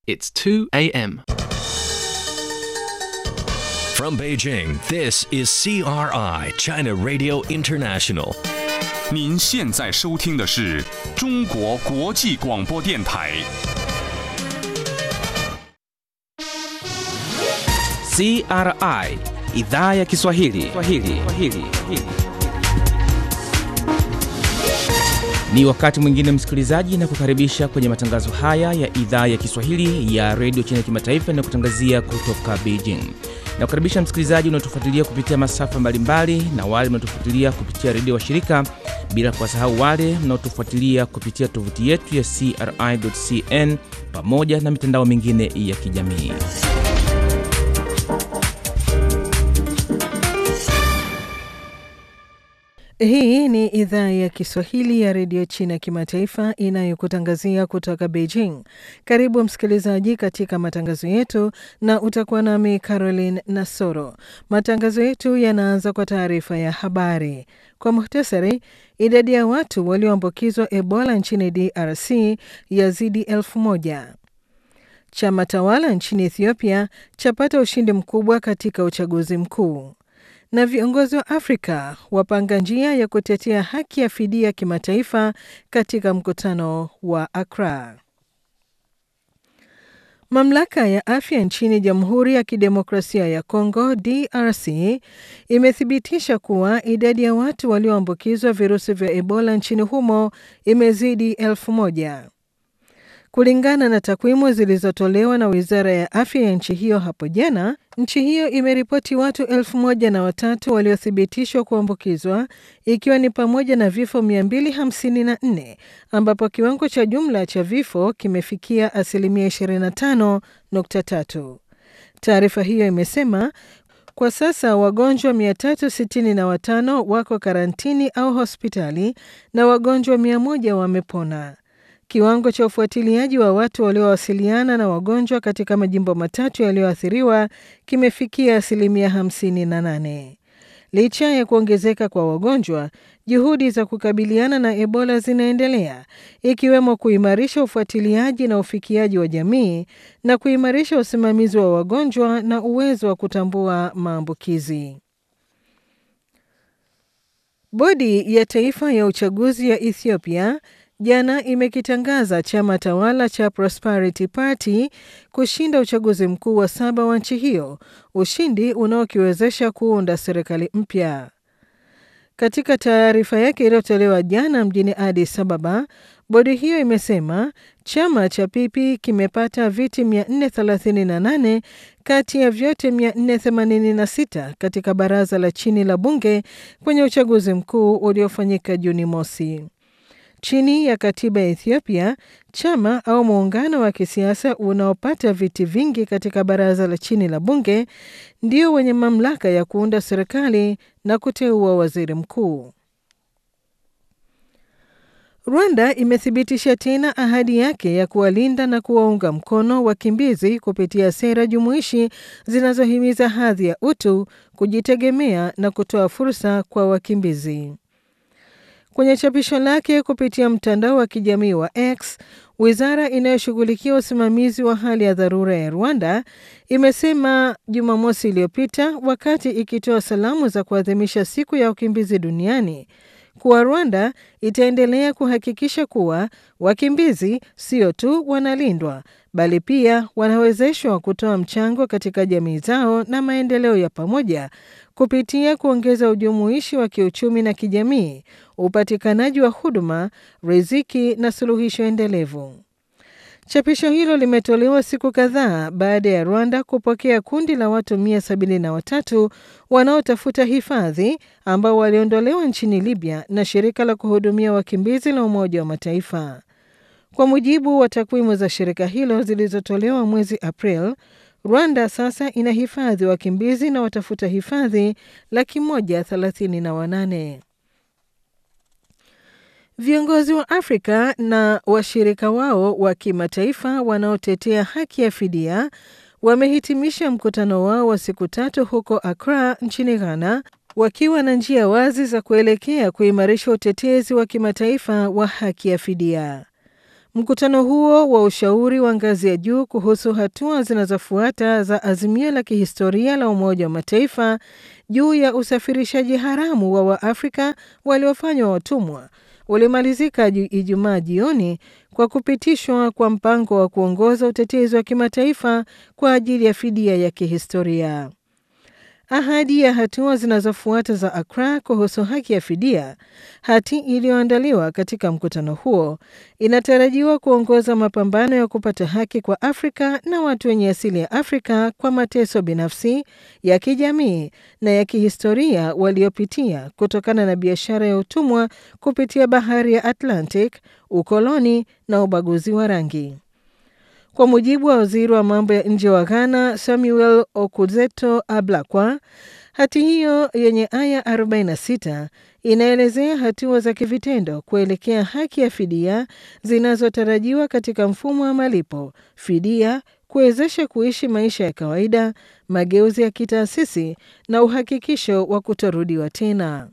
It's 2 a.m. From Beijing, this is CRI, China Radio International. 您现在收听的是中国国际广播电台。 CRI idhaa ya Kiswahili. Kiswahili. Kiswahili. Ni wakati mwingine msikilizaji, na kukaribisha kwenye matangazo haya ya idhaa ya Kiswahili ya redio China Kimataifa inayokutangazia kutoka Beijing. Na kukaribisha msikilizaji unaotufuatilia kupitia masafa mbalimbali na wale mnaotufuatilia kupitia redio wa shirika, bila kuwasahau wale mnaotufuatilia kupitia tovuti yetu ya CRI.cn pamoja na mitandao mingine ya kijamii. Hii ni idhaa ya Kiswahili ya redio China kimataifa inayokutangazia kutoka Beijing. Karibu msikilizaji katika matangazo yetu, na utakuwa nami Caroline Nasoro. Matangazo yetu yanaanza kwa taarifa ya habari. Kwa muhtasari, idadi ya watu walioambukizwa Ebola nchini DRC yazidi elfu moja. Chama tawala nchini Ethiopia chapata ushindi mkubwa katika uchaguzi mkuu na viongozi wa Afrika wapanga njia ya kutetea haki ya fidia kimataifa katika mkutano wa Accra. Mamlaka ya afya nchini Jamhuri ya Kidemokrasia ya Kongo DRC imethibitisha kuwa idadi ya watu walioambukizwa virusi vya Ebola nchini humo imezidi elfu moja. Kulingana na takwimu zilizotolewa na wizara ya afya ya nchi hiyo hapo jana, nchi hiyo imeripoti watu elfu moja na watatu waliothibitishwa kuambukizwa ikiwa ni pamoja na vifo 254 ambapo kiwango cha jumla cha vifo kimefikia asilimia 25.3. Taarifa hiyo imesema kwa sasa wagonjwa 365 wako karantini au hospitali na wagonjwa 100 wamepona. Kiwango cha ufuatiliaji wa watu waliowasiliana na wagonjwa katika majimbo matatu yaliyoathiriwa kimefikia asilimia 58. Licha ya kuongezeka kwa wagonjwa, juhudi za kukabiliana na Ebola zinaendelea, ikiwemo kuimarisha ufuatiliaji na ufikiaji wa jamii na kuimarisha usimamizi wa wagonjwa na uwezo wa kutambua maambukizi. Bodi ya Taifa ya Uchaguzi ya Ethiopia jana imekitangaza chama tawala cha Prosperity Party kushinda uchaguzi mkuu wa saba wa nchi hiyo, ushindi unaokiwezesha kuunda serikali mpya. Katika taarifa yake iliyotolewa jana mjini Addis Ababa, bodi hiyo imesema chama cha Pipi kimepata viti 438 kati ya vyote 486 katika baraza la chini la bunge kwenye uchaguzi mkuu uliofanyika Juni mosi. Chini ya katiba ya Ethiopia, chama au muungano wa kisiasa unaopata viti vingi katika baraza la chini la bunge ndio wenye mamlaka ya kuunda serikali na kuteua waziri mkuu. Rwanda imethibitisha tena ahadi yake ya kuwalinda na kuwaunga mkono wakimbizi kupitia sera jumuishi zinazohimiza hadhi ya utu, kujitegemea na kutoa fursa kwa wakimbizi. Kwenye chapisho lake kupitia mtandao wa kijamii wa X, wizara inayoshughulikia usimamizi wa hali ya dharura ya Rwanda imesema Jumamosi iliyopita wakati ikitoa salamu za kuadhimisha siku ya wakimbizi duniani kuwa Rwanda itaendelea kuhakikisha kuwa wakimbizi sio tu wanalindwa bali pia wanawezeshwa kutoa mchango katika jamii zao na maendeleo ya pamoja kupitia kuongeza ujumuishi wa kiuchumi na kijamii, upatikanaji wa huduma, riziki na suluhisho endelevu. Chapisho hilo limetolewa siku kadhaa baada ya Rwanda kupokea kundi la watu 173 wanaotafuta hifadhi ambao waliondolewa nchini Libya na shirika la kuhudumia wakimbizi la Umoja wa Mataifa. Kwa mujibu wa takwimu za shirika hilo zilizotolewa mwezi April, Rwanda sasa ina hifadhi wakimbizi na watafuta hifadhi laki moja thelathini na wanane. Viongozi wa Afrika na washirika wao wa kimataifa wanaotetea haki ya fidia wamehitimisha mkutano wao wa siku tatu huko Accra nchini Ghana wakiwa na njia wazi za kuelekea kuimarisha utetezi wa kimataifa wa haki ya fidia. Mkutano huo wa ushauri wa ngazi ya juu kuhusu hatua zinazofuata za azimio la kihistoria la Umoja wa Mataifa juu ya usafirishaji haramu wa Waafrika waliofanywa watumwa ulimalizika Ijumaa jioni kwa kupitishwa kwa mpango wa kuongoza utetezi wa kimataifa kwa ajili ya fidia ya kihistoria. Ahadi ya hatua zinazofuata za Accra kuhusu haki ya fidia, hati iliyoandaliwa katika mkutano huo, inatarajiwa kuongoza mapambano ya kupata haki kwa Afrika na watu wenye asili ya Afrika kwa mateso binafsi, ya kijamii na ya kihistoria waliopitia kutokana na biashara ya utumwa kupitia bahari ya Atlantic, ukoloni na ubaguzi wa rangi. Kwa mujibu wa waziri wa mambo ya nje wa Ghana, Samuel Okudzeto Ablakwa, hati hiyo yenye aya 46 inaelezea hatua za kivitendo kuelekea haki ya fidia zinazotarajiwa katika mfumo wa malipo, fidia, kuwezesha kuishi maisha ya kawaida, mageuzi ya kitaasisi na uhakikisho wa kutorudiwa tena.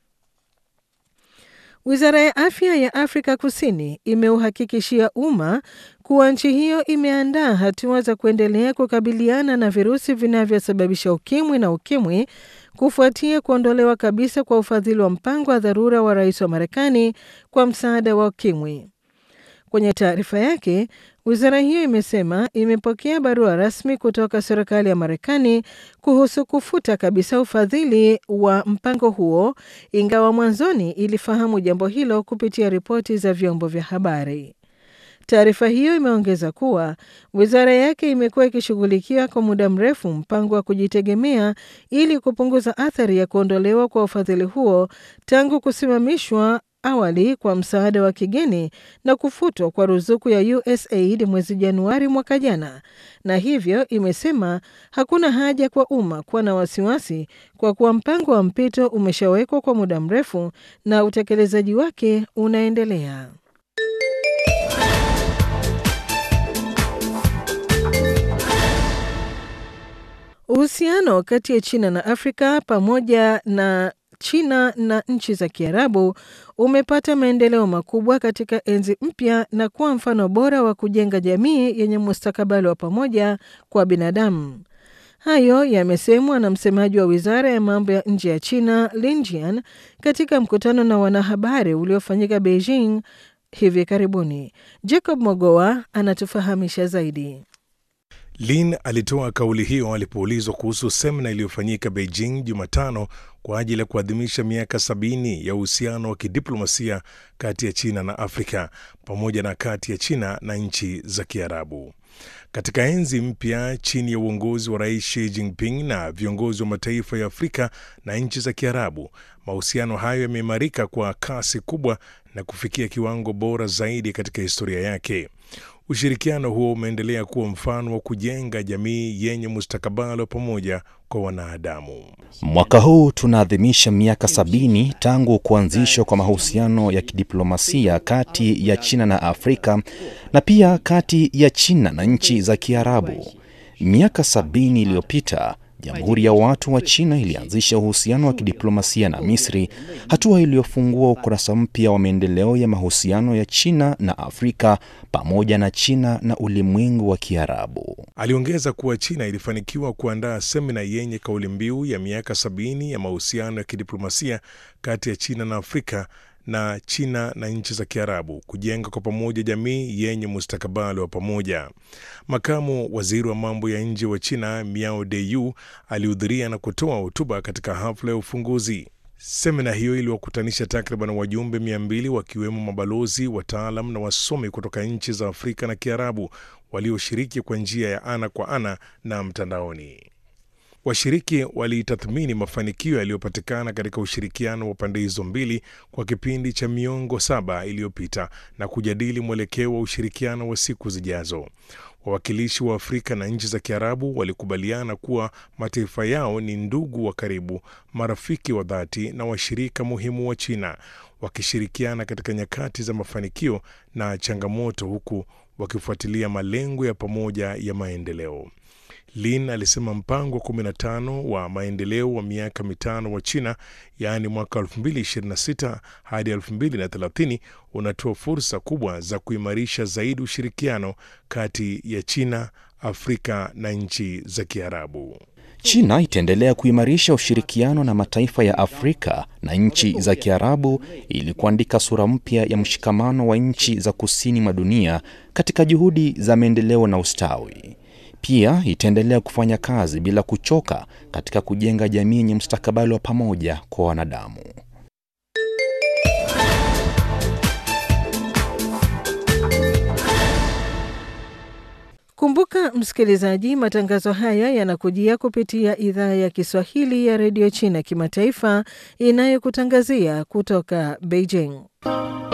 Wizara ya afya ya Afrika Kusini imeuhakikishia umma kuwa nchi hiyo imeandaa hatua za kuendelea kukabiliana na virusi vinavyosababisha ukimwi na ukimwi kufuatia kuondolewa kabisa kwa ufadhili wa mpango wa dharura wa rais wa Marekani kwa msaada wa ukimwi. Kwenye taarifa yake, wizara hiyo imesema imepokea barua rasmi kutoka serikali ya Marekani kuhusu kufuta kabisa ufadhili wa mpango huo, ingawa mwanzoni ilifahamu jambo hilo kupitia ripoti za vyombo vya habari. Taarifa hiyo imeongeza kuwa wizara yake imekuwa ikishughulikia kwa muda mrefu mpango wa kujitegemea ili kupunguza athari ya kuondolewa kwa ufadhili huo tangu kusimamishwa awali kwa msaada wa kigeni na kufutwa kwa ruzuku ya USAID mwezi Januari mwaka jana, na hivyo imesema hakuna haja kwa umma kuwa na wasiwasi kwa kuwa mpango wa mpito umeshawekwa kwa muda mrefu na utekelezaji wake unaendelea. Uhusiano kati ya China na Afrika pamoja na China na nchi za Kiarabu umepata maendeleo makubwa katika enzi mpya na kuwa mfano bora wa kujenga jamii yenye mustakabali wa pamoja kwa binadamu. Hayo yamesemwa na msemaji wa wizara ya mambo ya nje ya China Lin Jian katika mkutano na wanahabari uliofanyika Beijing hivi karibuni. Jacob Mogoa anatufahamisha zaidi. Lin alitoa kauli hiyo alipoulizwa kuhusu semina iliyofanyika Beijing Jumatano kwa ajili ya kuadhimisha miaka sabini ya uhusiano wa kidiplomasia kati ya China na Afrika pamoja na kati ya China na nchi za Kiarabu. Katika enzi mpya chini ya uongozi wa Rais Xi Jinping na viongozi wa mataifa ya Afrika na nchi za Kiarabu, mahusiano hayo yameimarika kwa kasi kubwa na kufikia kiwango bora zaidi katika historia yake. Ushirikiano huo umeendelea kuwa mfano wa kujenga jamii yenye mustakabali wa pamoja kwa wanadamu. Mwaka huu tunaadhimisha miaka sabini tangu kuanzishwa kwa mahusiano ya kidiplomasia kati ya China na Afrika na pia kati ya China na nchi za Kiarabu. Miaka sabini iliyopita Jamhuri ya Watu wa China ilianzisha uhusiano wa kidiplomasia na Misri, hatua iliyofungua ukurasa mpya wa maendeleo ya mahusiano ya China na Afrika pamoja na China na ulimwengu wa Kiarabu. Aliongeza kuwa China ilifanikiwa kuandaa semina yenye kauli mbiu ya miaka sabini ya mahusiano ya kidiplomasia kati ya China na Afrika na China na nchi za Kiarabu kujenga kwa pamoja jamii yenye mustakabali wa pamoja. Makamu waziri wa mambo ya nje wa China Miao Deyu alihudhuria na kutoa hotuba katika hafla ya ufunguzi. Semina hiyo iliwakutanisha takriban wajumbe mia mbili wakiwemo mabalozi, wataalam na wasomi kutoka nchi za Afrika na Kiarabu walioshiriki kwa njia ya ana kwa ana na mtandaoni. Washiriki walitathmini mafanikio yaliyopatikana katika ushirikiano wa pande hizo mbili kwa kipindi cha miongo saba iliyopita na kujadili mwelekeo wa ushirikiano wa siku zijazo. Wawakilishi wa Afrika na nchi za Kiarabu walikubaliana kuwa mataifa yao ni ndugu wa karibu, marafiki wa dhati na washirika muhimu wa China, wakishirikiana katika nyakati za mafanikio na changamoto, huku wakifuatilia malengo ya pamoja ya maendeleo. Lin alisema mpango wa 15 wa maendeleo wa miaka mitano wa China, yaani mwaka 2026 hadi 2030 unatoa fursa kubwa za kuimarisha zaidi ushirikiano kati ya China, Afrika na nchi za Kiarabu. China itaendelea kuimarisha ushirikiano na mataifa ya Afrika na nchi za Kiarabu ili kuandika sura mpya ya mshikamano wa nchi za kusini mwa dunia katika juhudi za maendeleo na ustawi. Pia itaendelea kufanya kazi bila kuchoka katika kujenga jamii yenye mustakabali wa pamoja kwa wanadamu. Kumbuka msikilizaji, matangazo haya yanakujia kupitia idhaa ya Kiswahili ya redio China kimataifa inayokutangazia kutoka Beijing.